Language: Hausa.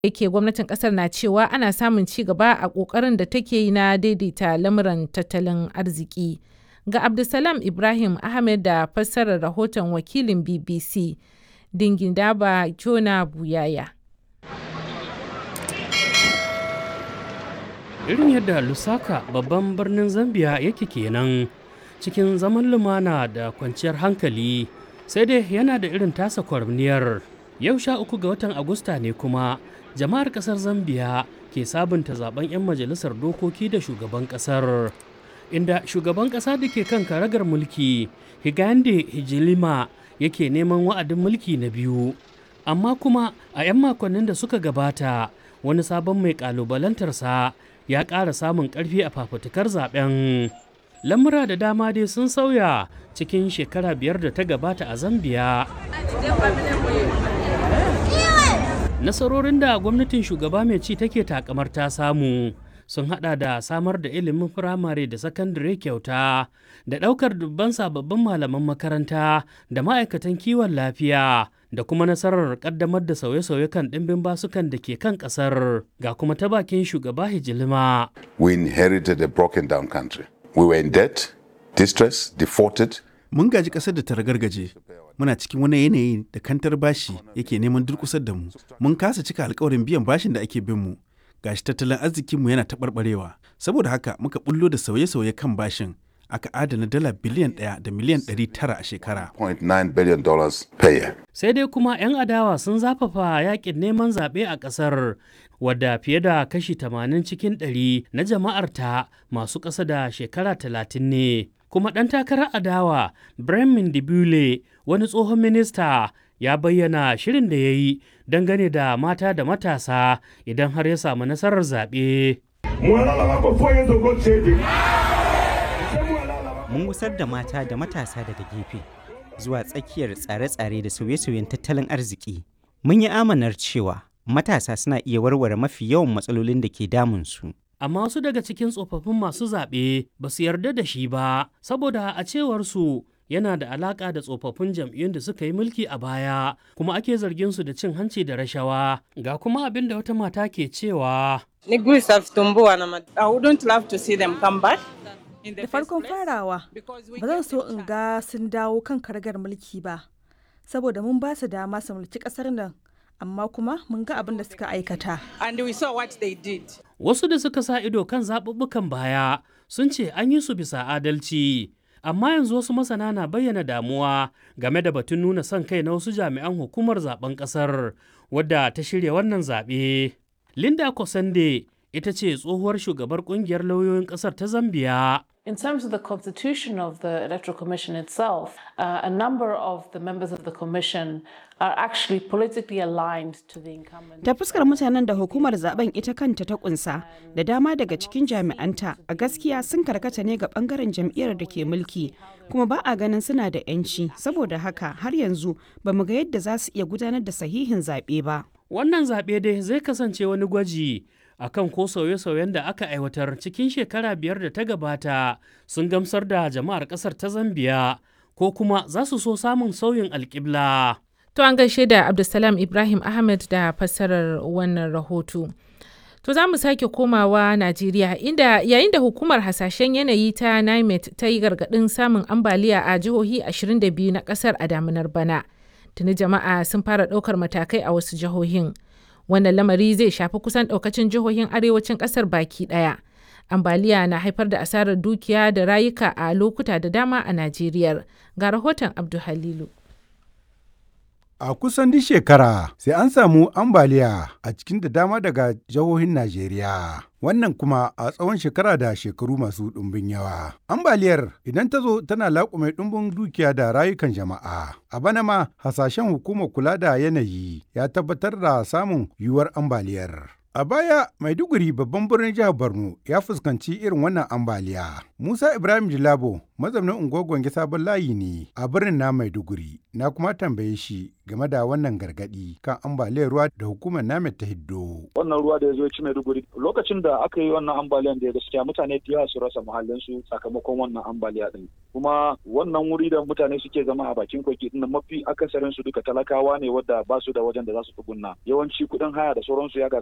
yake gwamnatin kasar na cewa ana samun ci gaba a kokarin da take yi na daidaita lamuran tattalin arziki. Ga Abdulsalam Ibrahim Ahmed da fassarar rahoton wakilin BBC Dingindaba Jona Buyaya. Irin yadda Lusaka babban birnin Zambia yake kenan cikin zaman lumana da kwanciyar hankali sai dai yana da irin tasa kwarniyar. Yau sha uku ga watan Agusta ne kuma jama'ar kasar Zambia ke sabunta zaben 'yan majalisar dokoki da shugaban kasar. Inda shugaban kasa da ke kan karagar mulki Higande Hijilima yake neman wa'adin mulki na biyu. Amma kuma a 'yan makonnin da suka gabata wani sabon mai kalubalantarsa ya ƙara samun ƙarfi a fafutukar zaben. Lamura da dama dai sun sauya cikin shekara biyar da ta gabata a Zambiya. Nasarorin da gwamnatin shugaba mai ci take takamar ta samu sun hada da samar da ilimin firamare da sakandare kyauta da ɗaukar dubban sababbin malaman makaranta da ma'aikatan kiwon lafiya da kuma nasarar kaddamar da sauye-sauye kan ɗimbin basukan da ke kan ƙasar ga kuma ta bakin shugaba hijilima. We inherited a broken down country. We were in debt, distress, defaulted. Mun gaji ƙasar da ta ragargaje. Muna cikin wani yanayi da kantar bashi yake neman durƙusar da mu. Mun kasa cika alkawarin biyan bashin da ake bin mu. Gashi tattalin arzikinmu yana taɓarɓarewa. Saboda haka muka bullo da sauye-sauye kan bashin. aka adana dala biliyan ɗaya da miliyan ɗari tara a shekara. billion per year. Sai dai kuma 'yan adawa sun zafafa yakin neman zaɓe a ƙasar wadda fiye da kashi 80 cikin ɗari na jama'arta masu ƙasa da shekara 30 ne. Kuma ɗan takarar adawa Bremen Dibule wani tsohon minista ya bayyana shirin da ya yi dangane da mata da matasa idan har ya samu nasarar zaɓe. mun gusar da mata da matasa daga gefe zuwa tsakiyar tsare-tsare da sauye-sauyen tattalin arziki. Mun yi amanar cewa matasa suna iya warware mafi yawan matsalolin da ke damunsu. Amma wasu daga cikin tsofaffin masu zaɓe ba su yarda da shi ba, saboda a cewarsu yana da alaƙa da tsofaffin jam'iyyun da suka yi mulki a baya, kuma ake zargin su da cin hanci da rashawa. Ga kuma abin da wata mata ke cewa. I wouldn't love to see them come back. Da farkon farawa, ba zan so in ga sun dawo kan karagar mulki ba, saboda mun ba su dama su mulki ƙasar nan, amma kuma mun ga abin da suka aikata. And we saw what they did. Wasu da suka sa ido kan zaɓuɓɓukan baya sun ce an yi su bisa adalci. Amma yanzu wasu masana na bayyana damuwa game da batun nuna son kai na wasu jami'an hukumar zaben ƙasar wadda ta shirya wannan zaɓe. Linda Kosande ita ce tsohuwar shugabar kungiyar lauyoyin kasar ta Zambiya. In terms of the constitution of the Electoral Commission itself, uh, a number of the members of the Commission are actually politically aligned to the incumbent. Ta fuskar mutanen da hukumar zaben ita kanta ta kunsa da dama daga cikin jami'anta a gaskiya sun karkata ne ga bangaren jam'iyyar da ke mulki kuma ba a ganin suna da 'yanci saboda haka har yanzu ba mu ga yadda za su iya gudanar da sahihin zaɓe ba. Wannan zaɓe dai zai kasance wani gwaji akan ko sauye-sauyen da aka aiwatar cikin shekara biyar da ta gabata sun gamsar da jama'ar ƙasar ta Zambiya ko kuma za su so samun sauyin alƙibla. To an gaishe da Abdulsalam Ibrahim Ahmed da fassarar wannan rahoto. To za mu sake komawa Najeriya inda yayin da hukumar hasashen yanayi ta NIMET ta yi gargaɗin samun ambaliya a jihohi 22 na ƙasar a damunar bana. Tuni jama'a sun fara ɗaukar matakai a wasu jihohin. wannan lamari zai shafi kusan daukacin jihohin arewacin kasar baki daya ambaliya na haifar da asarar dukiya da rayuka a lokuta da dama a najeriya ga rahoton abdulhalilu A kusan duk shekara sai an samu ambaliya a cikin da dama daga jihohin Najeriya. Wannan kuma a tsawon shekara da shekaru masu ɗumbin yawa. Ambaliyar idan ta zo tana laƙume ɗumbin dukiya da rayukan jama'a. A bana ma hasashen hukumar kula da yanayi ya tabbatar da samun yiwuwar ambaliyar. A baya Maiduguri babban birnin jihar Borno ya fuskanci irin wannan ambaliya. Musa Ibrahim Jilabo mazaunin unguwar Gwange sabon layi ne a birnin na Maiduguri. Na kuma tambaye shi game da wannan gargadi kan ambaliyar ruwa da hukumar namet ta hiddo. Wannan ruwa da ya zo ci Maiduguri lokacin da aka yi wannan ambaliyan da gaskiya mutane da yawa su rasa muhallinsu sakamakon wannan ambaliya din. Kuma wannan wuri da mutane suke zama a bakin kogi din mafi akasarin su duka talakawa ne wadda ba su da wajen da za su tsugunna. Yawanci kuɗin haya da sauransu ya